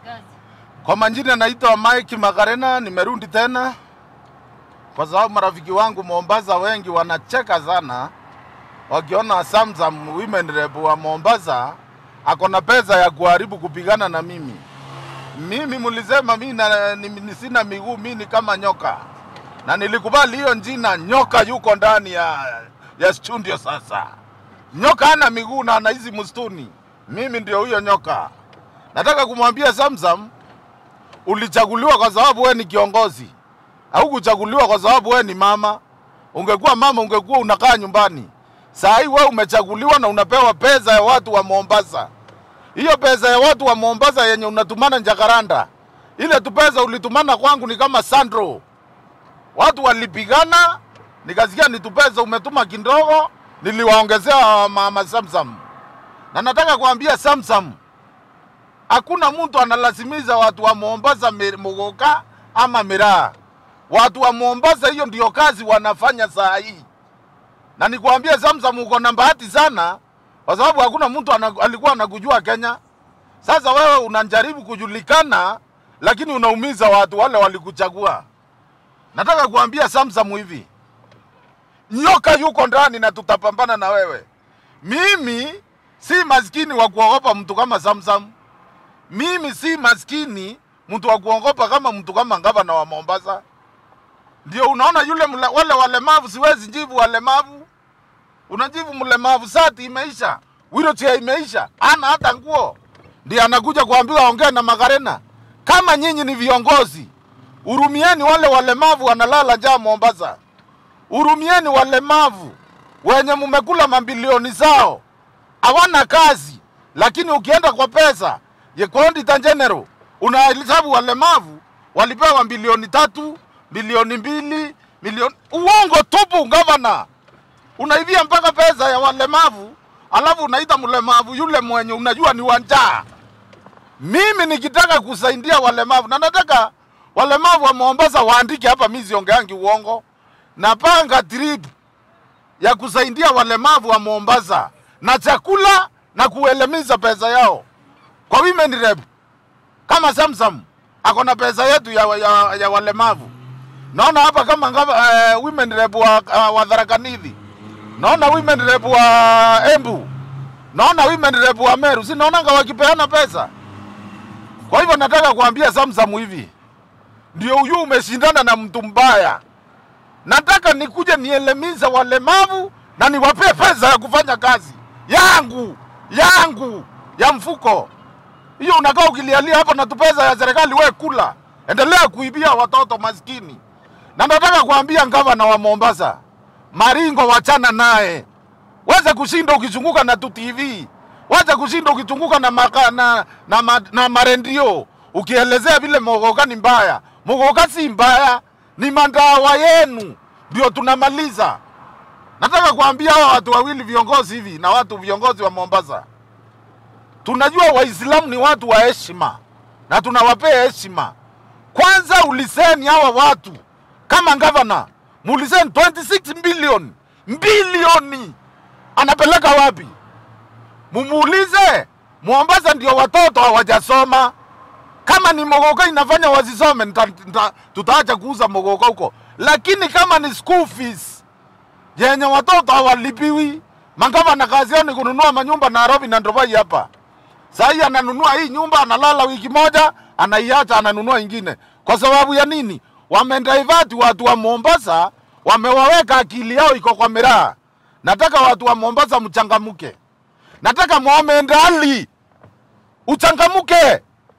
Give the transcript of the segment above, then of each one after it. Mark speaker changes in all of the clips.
Speaker 1: kazi.
Speaker 2: Kwa majina naitwa Mike Magarena, nimerudi tena kwa sababu marafiki wangu Mombasa wengi wanacheka sana wakiona Samsam women rep wa Mombasa ako na pesa ya kuharibu kupigana na mimi. Mimi mlisema mimi na, ni, ni sina miguu, mimi ni kama nyoka, na nilikubali hiyo jina. Nyoka yuko ndani ya, ya studio sasa. Nyoka hana miguu na anaishi msituni, mimi ndio huyo nyoka. Nataka kumwambia Samsam, ulichaguliwa kwa sababu wewe ni kiongozi, haukuchaguliwa kwa sababu wewe ni mama. Ungekuwa mama, ungekuwa unakaa nyumbani. Saa hii wewe umechaguliwa na unapewa pesa ya watu wa Mombasa. Hiyo pesa ya watu wa Mombasa yenye unatumana Jakaranda, ile tu pesa ulitumana kwangu ni kama Sandro. Watu walipigana, nikasikia ni tu pesa umetuma kidogo, niliwaongezea mama Samsam. Na nataka kuambia Samsam, hakuna mtu analazimiza watu wa Mombasa mi- Muguka ama Miraa. Watu wa Mombasa, hiyo ndio kazi wanafanya saa hii, na nikwambie Samsam, uko na bahati sana, kwa sababu hakuna mtu ana, alikuwa anakujua Kenya. Sasa wewe unajaribu kujulikana, lakini unaumiza watu wale walikuchagua. Nataka kuambia Samsam hivi, nyoka yuko ndani na tutapambana na wewe. Mimi si maskini wa kuogopa mtu kama Samsam. Mimi si maskini mtu wa kuogopa kama mtu kama gavana wa Mombasa. Ndio unaona yule mle, wale walemavu, siwezi jibu walemavu. Unajibu mlemavu, sati imeisha, wheelchair imeisha, ana hata nguo, ndio anakuja kuambiwa ongea na Magarena. Kama nyinyi ni viongozi, hurumieni wale walemavu wanalala njaa Mombasa. Hurumieni walemavu wenye mumekula mabilioni zao, hawana kazi, lakini ukienda kwa pesa ya kwa auditor general unahesabu walemavu walipewa bilioni tatu, bilioni mbili, milioni uongo tupu. Gavana, unaivia mpaka pesa ya walemavu, alafu unaita mlemavu yule mwenye unajua ni wanjaa. Mimi nikitaka kusaidia walemavu na nataka walemavu wa Mombasa waandike hapa, mimi siongeangi uongo. Napanga trip ya kusaidia walemavu wa Mombasa na chakula na kuelemiza pesa yao kwa women rep. Kama Samsam ako na pesa yetu ya, ya, ya walemavu. Naona hapa kama ngava, uh, women rep wa, uh, wa Tharaka Nithi, naona women rep wa Embu, naona women rep wa Meru, si naonanga wakipeana pesa. Kwa hivyo nataka kuambia Samsam hivi, ndio huyu umeshindana na mtu mbaya. Nataka nikuje nielemiza walemavu na niwapee pesa ya kufanya kazi yangu yangu ya mfuko. Hiyo unakaa ukilialia hapo na tu pesa ya serikali, we kula, endelea kuibia watoto maskini. Na nataka kuambia gavana wa Mombasa, Maringo, wachana naye, wacha kushinda ukizunguka na tu TV, wacha kushinda ukizunguka na, maka, na, na, na, na marendio ukielezea vile Mogoka ni mbaya. Mogoka si mbaya, ni mandawa yenu ndio tunamaliza. Nataka kuambia hawa watu wawili viongozi hivi na watu viongozi wa Mombasa, tunajua Waislamu ni watu wa heshima na tunawapea heshima. Kwanza uliseni hawa watu kama gavana, muliseni 26 bilioni bilioni, anapeleka wapi? Mumuulize. Mombasa ndio watoto hawajasoma. Kama ni mogoka inafanya wasisome, nita- nita- tutaacha kuuza mogoka huko, lakini kama ni school fees yenye watoto hawalipiwi, magavana kazi yao ni kununua manyumba Nairobi na Dubai hapa. Saa hii ananunua hii nyumba, analala wiki moja, anaiacha, ananunua ingine. Kwa sababu ya nini? Wamendivert watu wa Mombasa, wamewaweka akili yao iko kwa miraa. Nataka watu wa Mombasa mchangamuke, nataka Mohamed Ali uchangamuke,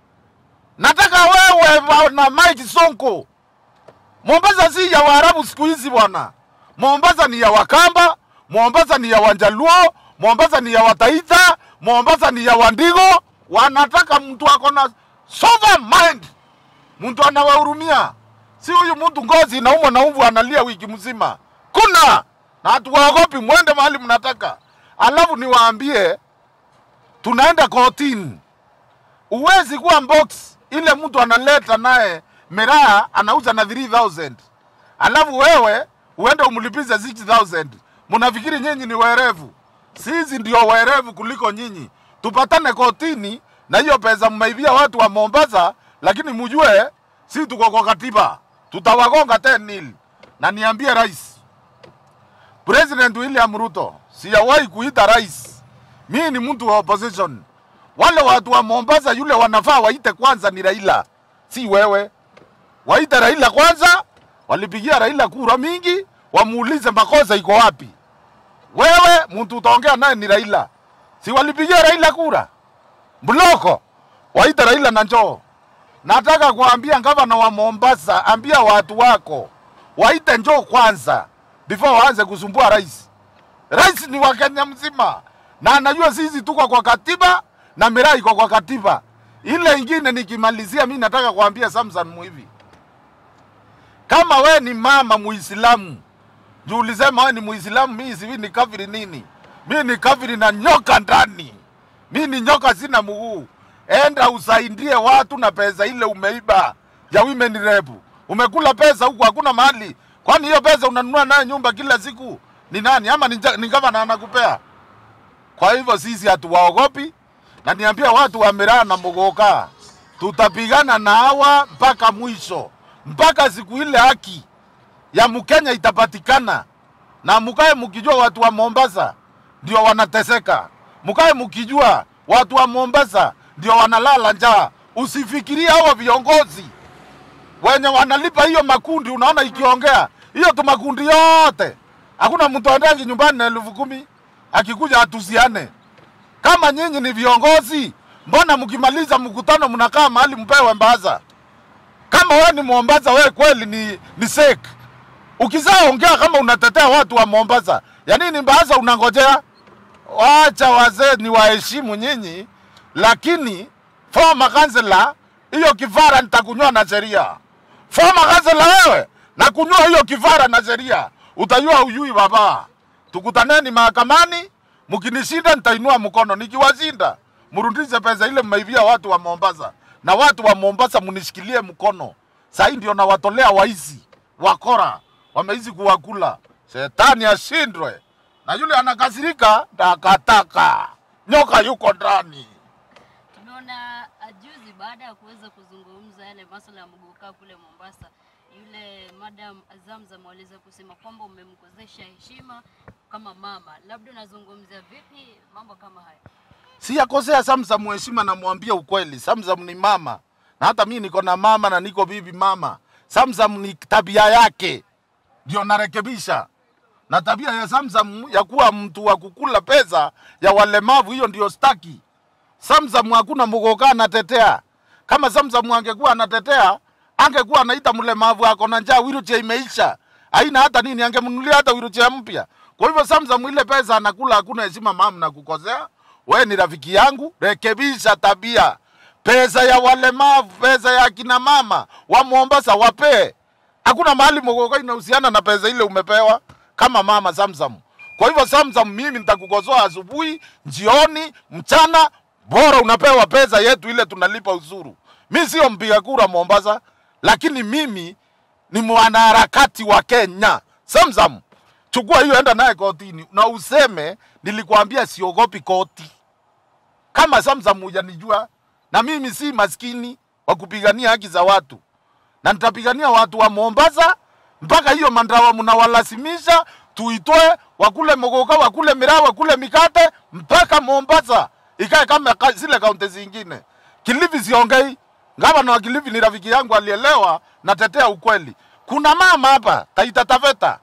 Speaker 2: nataka wewe wa- na Mike Sonko. Mombasa si ya Waarabu siku hizi bwana. Mombasa ni ya Wakamba, Mombasa ni ya Wanjaluo, Mombasa ni ya Wataita, Mombasa ni ya Wandigo. Wanataka mtu ako na sober mind, mtu anawahurumia, si huyu mtu ngozi inaumwa na umvu analia wiki mzima. Kuna na hatuwaogopi, mwende mahali mnataka. Alafu niwaambie, tunaenda kotini. Uwezi kuwa box ile mtu analeta naye miraa anauza na 3000 alafu wewe uende umlipize 6000 mnafikiri nyinyi ni werevu? Sisi ndio werevu kuliko nyinyi. Tupatane kotini, na hiyo pesa mmeibia watu wa Mombasa, lakini mjue si tuko kwa katiba, tutawagonga 10 nil. Na niambie rais, President William Ruto, sijawahi kuita rais. Mimi ni mtu wa opposition. Wale watu wa Mombasa yule wanafaa waite kwanza ni Raila, si wewe. Waite Raila kwanza, walipigia Raila kura mingi, wamuulize makosa iko wapi. Wewe mtu utaongea naye ni Raila, si walipigia Raila kura Mloko, waite Raila na njoo. Nataka kuambia gavana wa Mombasa, ambia watu wako waite njoo kwanza before waanze kusumbua rais. Rais ni wa Kenya mzima na anajua sisi tuko kwa katiba na miraa iko kwa katiba. Ile ingine nikimalizia, mi nataka kuambia Samson Muivi, kama we ni mama Muislamu juu ulisema we ni Muislamu, mi sivi ni kafiri nini? Mi ni kafiri na nyoka ndani, mi ni nyoka, sina mguu. Enda usaidie watu na pesa ile umeiba ya women rep. Umekula pesa huku, hakuna mahali. Kwani hiyo pesa unanunua nayo nyumba kila siku ni nani? Ama ni, ni gavana anakupea? Kwa hivyo sisi hatuwaogopi, na niambia watu wa Miraa na Muguka, tutapigana na hawa mpaka mwisho, mpaka siku ile haki ya Mkenya itapatikana. Na mkae mkijua watu wa Mombasa ndio wanateseka, mkae mkijua watu wa Mombasa ndio wanalala njaa. Usifikirie hawa viongozi wenye wanalipa hiyo makundi, unaona ikiongea hiyo tu makundi yote, hakuna mtu aendagi nyumbani na elfu kumi akikuja atusiane. Kama nyinyi ni viongozi, mbona mkimaliza mkutano mnakaa mahali mpewe mbaza? Kama wewe ni Mombasa, wewe kweli ni, ni sek ukizaa ongea kama unatetea watu wa Mombasa, ya nini mbaza unangojea? Wacha wazee ni waheshimu nyinyi, lakini former kansela, hiyo kifara nitakunywa na sheria. Former kansela wewe, na kunywa hiyo kifara na sheria, utajua ujui baba. Tukutaneni mahakamani, mkinishinda nitainua mkono, nikiwashinda mrudishe pesa ile mmeibia watu wa Mombasa, na watu wa Mombasa mnishikilie mkono. Sasa ndio nawatolea waizi wakora, wameizi kuwakula. Shetani ashindwe, na yule anakasirika takataka, nyoka yuko ndani.
Speaker 1: Tumeona uh, juzi baada ya kuweza kuzungumza yale masuala ya Muguka kule Mombasa, yule madam Zamzam aliweza kusema kwamba umemkozesha heshima kama mama. Labda unazungumzia vipi mambo kama haya?
Speaker 2: Siyakosea Samsam heshima, namwambia ukweli. Samsam ni mama, na hata mimi niko na mama na niko bibi mama. Samsam ni tabia yake ndio narekebisha, na tabia ya Samsam ya kuwa mtu wa kukula pesa ya walemavu, hiyo ndio staki. Samsam hakuna Muguka anatetea. Kama Samsam angekuwa anatetea, angekuwa anaita mlemavu ako na njaa, wheelchair imeisha, haina hata nini, angemnunulia hata wheelchair mpya. Kwa hivyo Samsam ile pesa anakula, hakuna heshima mama, na kukosea we ni rafiki yangu, rekebisha tabia. Pesa ya walemavu, pesa ya akina mama wa Mombasa wapee. Hakuna mahali Muguka inahusiana na pesa ile umepewa kama mama Samsam. Kwa hivyo Samsam, mimi nitakukosoa asubuhi, jioni, mchana, bora unapewa pesa yetu ile tunalipa uzuru. Mi sio mpiga kura Mombasa, lakini mimi ni mwanaharakati wa Kenya. Samsam, chukua hiyo, enda naye kotini na useme nilikwambia siogopi koti. Kama Samsam hujanijua, na mimi si maskini wa kupigania haki za watu, na nitapigania watu wa Mombasa mpaka hiyo mandawa mnawalazimisha tuitoe, wakule Muguka, wakule miraa, wakule mikate mpaka Mombasa ikae kama ka- zile kaunti zingine. Kilifi siongei, gavana wa Kilifi ni rafiki yangu, alielewa, natetea ukweli. Kuna mama hapa Taita Taveta,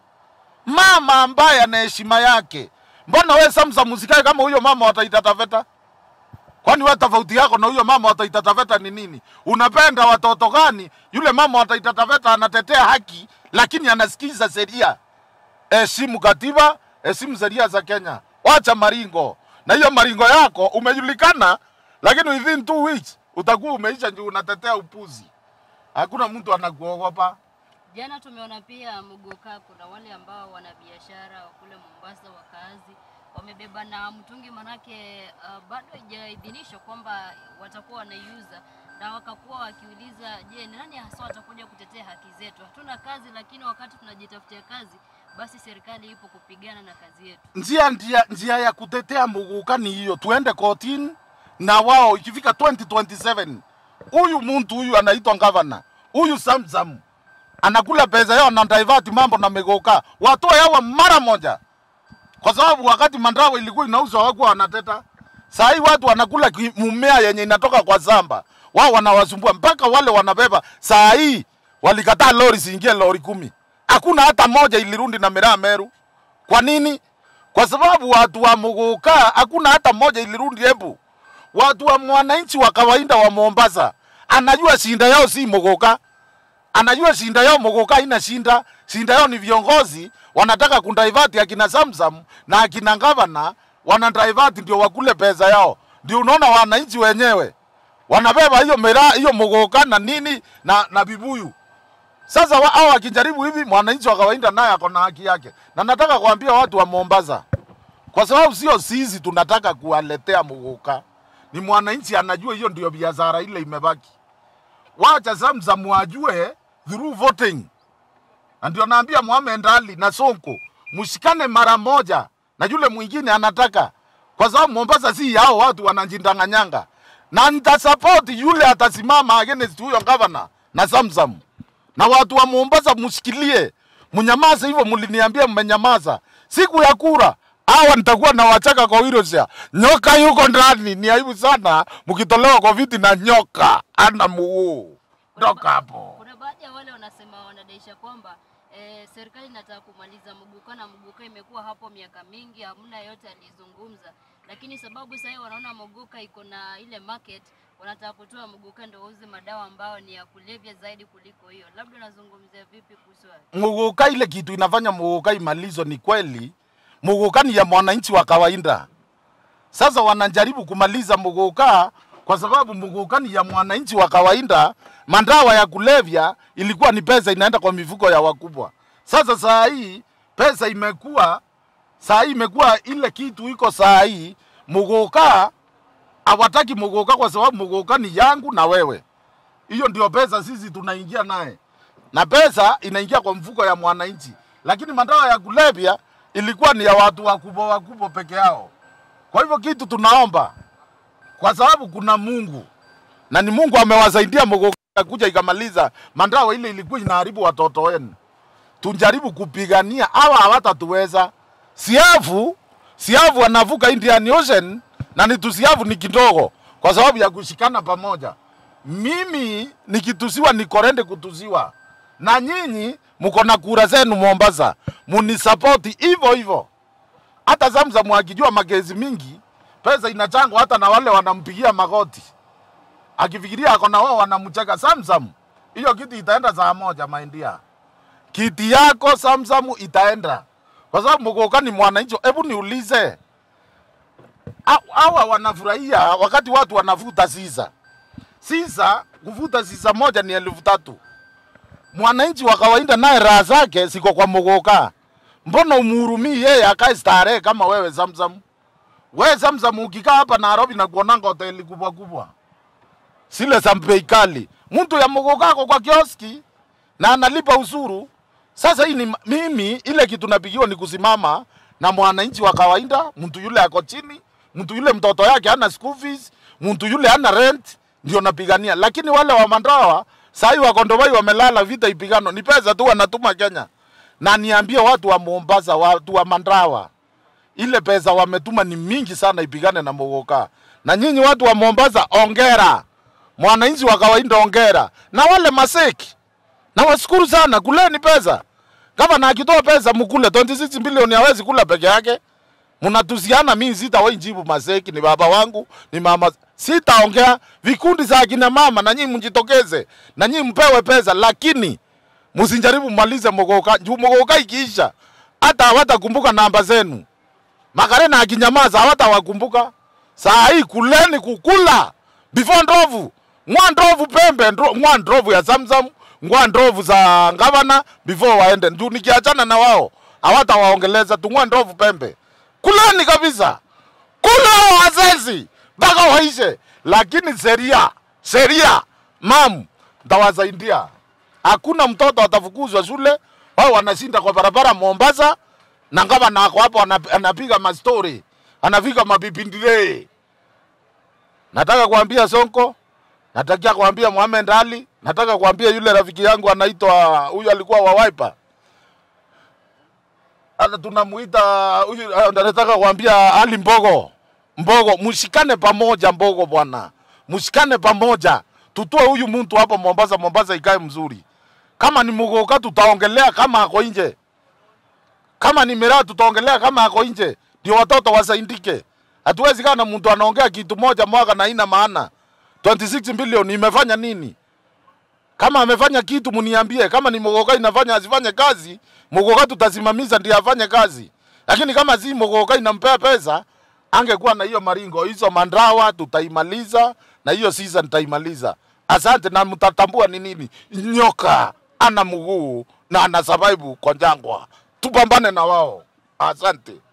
Speaker 2: mama ambaye ana heshima yake. Mbona we Samsam usikae kama huyo mama wa Taita Taveta? Kwani wewe tofauti yako na huyo mama wa Taita Taveta ni nini? Unapenda watoto gani? Yule mama wa Taita Taveta anatetea haki, lakini anasikiza sheria. Heshimu katiba, heshimu sheria za Kenya. Wacha maringo, na hiyo maringo yako umejulikana, lakini within two weeks utakuwa umeisha juu unatetea upuzi. Hakuna mtu anakuogopa.
Speaker 1: Jana tumeona pia Muguka, kuna wale ambao wana biashara wa kule Mombasa, wakazi wamebeba na mtungi, manake uh, bado haijaidhinishwa kwamba watakuwa wanaiuza, na wakakuwa wakiuliza, je, ni nani hasa watakuja kutetea haki zetu? Hatuna kazi, lakini wakati tunajitafutia kazi, basi serikali ipo kupigana na kazi yetu.
Speaker 2: njia, njia, njia ya kutetea Muguka ni hiyo, tuende kotini na wao ikifika 2027 huyu mtu huyu anaitwa gavana huyu Samsam anakula pesa yao na divert mambo na megoka, watoe hawa mara moja, kwa sababu wakati mandawa ilikuwa inauzwa hawakuwa wanateta. Saa hii watu wanakula ki- mumea yenye inatoka kwa zamba, wao wanawasumbua mpaka wale wanabeba. Saa hii walikataa lori siingie lori kumi, hakuna hata moja ilirundi na miraa Meru. Kwa nini? Kwa sababu watu wa Muguka hakuna hata moja ilirundi Embu. Watu wa mwananchi wa kawaida wa Mombasa anajua shinda yao si Muguka, anajua shinda yao Muguka haina shinda. Shinda yao ni viongozi wanataka kundivert akina Samsam na akina gavana wana divert ndio wakule pesa yao. Ndio unaona wananchi wenyewe wanabeba hiyo miraa hiyo Muguka na nini na, na vibuyu sasa wa- hao wakijaribu hivi, mwananchi wa kawaida naye ako na haki yake, na nataka kuambia watu wa Mombasa, kwa sababu sio sisi tunataka kuwaletea Muguka, ni mwananchi anajua hiyo ndio biashara ile imebaki. Wacha Samsam wajue through voting, na ndio naambia Mohamed Ali na Sonko mshikane mara moja na yule mwingine anataka, kwa sababu Mombasa si yao watu wanajindanganyanga, na nitasupport yule atasimama against huyo governor na Samsam na watu wa Mombasa mshikilie, mnyamaze hivyo. Mliniambia mmenyamaza siku ya kura, hawa nitakuwa na wachaka kwa Wheelchair. Nyoka yuko ndani, ni aibu sana mkitolewa kwa viti na nyoka ana mguu. Toka hapo.
Speaker 1: Kuna baadhi ya wale wanasema wanadaisha kwamba eh, serikali inataka kumaliza Muguka na Muguka imekuwa hapo miaka mingi, hamna yote alizungumza, lakini sababu sasa wanaona Muguka iko na ile market, wanataka kutoa Muguka ndio wauze madawa ambayo ni ya kulevya zaidi kuliko hiyo. Labda unazungumzia vipi kuhusu hayo?
Speaker 2: Muguka, ile kitu inafanya Muguka imalizo ni kweli, Muguka ni ya mwananchi wa kawaida. Sasa wanajaribu kumaliza Muguka kwa sababu Muguka ni ya mwananchi wa kawaida. Mandawa ya kulevya ilikuwa ni pesa inaenda kwa mifuko ya wakubwa. Sasa saa hii pesa imekuwa saa hii imekuwa ile kitu iko saa hii Muguka hawataki Muguka kwa sababu Muguka ni yangu na wewe. Hiyo ndio pesa sisi tunaingia naye na pesa inaingia kwa mfuko ya mwananchi, lakini madawa ya kulevya ilikuwa ni ya watu wakubwa wakubwa peke yao. Kwa hivyo kitu tunaomba, kwa sababu kuna Mungu na ni Mungu amewasaidia Muguka kuja ikamaliza madawa ile ilikuwa inaharibu watoto wenu. Tujaribu kupigania, hawa hawatatuweza. Siafu siafu anavuka Indian Ocean na ni tusiafu ni kidogo, kwa sababu ya kushikana pamoja. Mimi nikitusiwa nikorende kutusiwa, na nyinyi mko na kura zenu Mombasa, munisapoti hivyo hivyo. Hata Samsam akijua magezi mingi, pesa inachangwa hata na wale wanampigia magoti, akifikiria ako na wao wanamcheka. Samsam, hiyo kiti itaenda saa moja maindia, kiti yako Samsam itaenda kwa sababu Muguka ni mwananchi. Hebu niulize, ha- hawa wanafurahia wakati watu wanavuta sisa sisa, kuvuta sisa moja ni elfu tatu. Mwananchi wa kawaida naye raha zake siko kwa Muguka. Mbona umhurumii yeye akae starehe kama wewe Samsam? Wewe Samsam ukikaa hapa Nairobi na kuonanga hoteli kubwa kubwa zile za bei kali, mtu ya Muguka ako kwa kioski na analipa usuru. Sasa hii ni mimi, ile kitu napigiwa ni kusimama na mwananchi wa kawaida, mtu yule ako chini, mtu yule mtoto yake hana school fees, mtu yule hana rent, ndio napigania. Lakini wale wa Mandawa sahii wako Ndobai wamelala, vita ipigano, ni pesa tu wanatuma Kenya. Na niambie watu wa Mombasa, watu wa Mandawa, ile pesa wametuma ni mingi sana ipigane na Muguka. Na nyinyi watu wa Mombasa, ongera, mwananchi wa kawaida ongera, na wale maseki na washukuru sana, kuleni pesa. Kama na akitoa pesa mkule 26 bilioni hawezi kula peke yake. Mnatusiana, mimi sitawahi jibu Maseki, ni baba wangu, ni mama, sitaongea. Vikundi za akina mama na nyinyi mjitokeze, na nyinyi mpewe pesa, lakini msijaribu mmalize Muguka. Juu Muguka ikiisha, hata hawatakumbuka namba zenu. Makarena akinyamaza hawatawakumbuka. Saa hii kuleni kukula before ndovu ng'wa ndovu pembe ndro, ng'wa ndovu ya Samsam ng'wa ndovu za gavana before waende. Juu nikiachana na wao hawatawaongeleza tu, ng'wa ndovu pembe. Kuleni kabisa, kula wazazi mpaka waishe, lakini sheria sheria, mam, ntawasaidia. Hakuna mtoto atafukuzwa shule, wao wanashinda kwa barabara Mombasa, na gavana ako hapo anap- anapiga mastori, anapiga mabibindile Nataka kuambia Sonko, nataka kuambia Mohamed Ali, nataka kuambia yule rafiki yangu anaitwa huyu alikuwa wa Wiper. Hata tunamuita huyu ah, nataka kuambia Ali Mbogo. Mbogo, mshikane pamoja Mbogo bwana. Mshikane pamoja. Tutoe huyu mtu hapa Mombasa, Mombasa ikae mzuri. Kama ni Mugoka tutaongelea kama ako nje. Kama ni Miraa tutaongelea kama ako nje. Ndio watoto wasaidike. Hatuwezi kaa na mtu anaongea kitu moja mwaka na ina maana. 26 bilioni imefanya nini? Kama amefanya kitu mniambie. Kama ni Mugoka inafanya asifanye kazi, Mugoka tutasimamisha ndiye afanye kazi. Lakini kama si Mugoka inampea pesa, angekuwa na hiyo maringo. Hizo mandrawa tutaimaliza na hiyo season tutaimaliza. Asante na mtatambua ni nini. Nyoka ana mguu na ana survive kwa jangwa. Tupambane na wao. Asante.